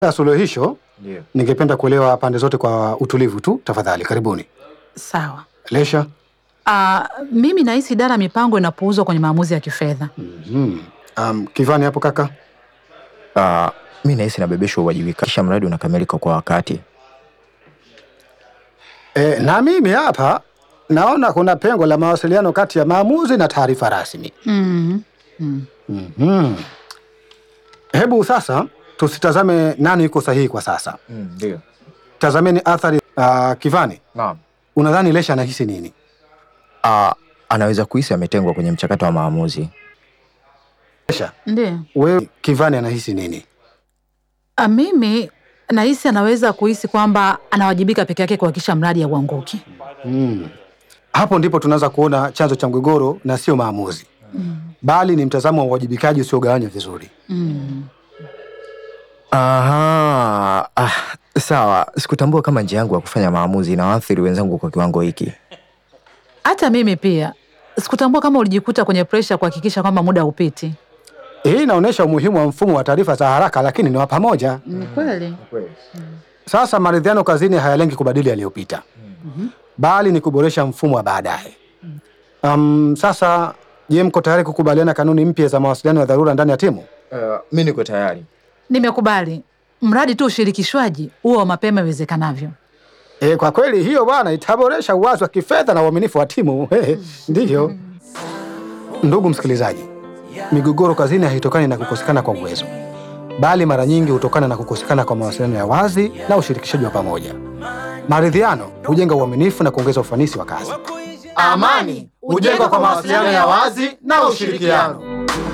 ya suluhisho, Ndio. ningependa kuelewa pande zote kwa utulivu tu, tafadhali. Karibuni. Sawa. Lesha. Ah, mimi nahisi idara ya mipango inapuuzwa kwenye maamuzi ya kifedha. Mhm. Um, Kivani hapo kaka. Uh, mi nahisi nabebeshwa uwajibika kisha mradi unakamilika kwa wakati. E, na mimi hapa naona kuna pengo la mawasiliano kati ya maamuzi na taarifa rasmi. Mm. Mm. Mhm. Hebu sasa tusitazame nani yuko sahihi kwa sasa, Ndio. tazameni athari. Uh, Kivani, Naam. unadhani Lesha anahisi nini? Uh, anaweza kuhisi ametengwa kwenye mchakato wa maamuzi. Lesha, Ndiyo. wewe Kivani anahisi nini? Ah, mimi nahisi anaweza kuhisi kwamba anawajibika peke yake kuhakikisha mradi hauanguki. Mm. Hapo ndipo tunaanza kuona chanzo cha mgogoro na sio maamuzi bali ni mtazamo wa uwajibikaji usiogawanywa vizuri. Mm. Aha. Ah, sawa. Sikutambua kama njia yangu ya kufanya maamuzi inawaathiri wenzangu kwa kiwango hiki. Hata mimi pia sikutambua kama ulijikuta kwenye presha kuhakikisha kwamba muda haupiti. Hii inaonyesha umuhimu wa mfumo wa taarifa za haraka, lakini ni wa pamoja. Ni kweli. Sasa maridhiano kazini hayalengi kubadili yaliyopita, bali ni kuboresha mfumo wa baadaye. Um, sasa je, mko tayari kukubaliana kanuni mpya za mawasiliano ya dharura ndani ya timu? Uh, mi niko tayari. Nimekubali, mradi tu ushirikishwaji huo wa mapema iwezekanavyo. E, kwa kweli hiyo bwana itaboresha uwazi wa kifedha na uaminifu wa timu. Ndiyo. Ndugu msikilizaji, migogoro kazini haitokani na kukosekana kwa uwezo, bali mara nyingi hutokana na kukosekana kwa mawasiliano ya wazi na ushirikishaji wa pamoja. Maridhiano hujenga uaminifu na kuongeza ufanisi wa kazi. Amani hujengwa kwa mawasiliano ya wazi na ushirikiano.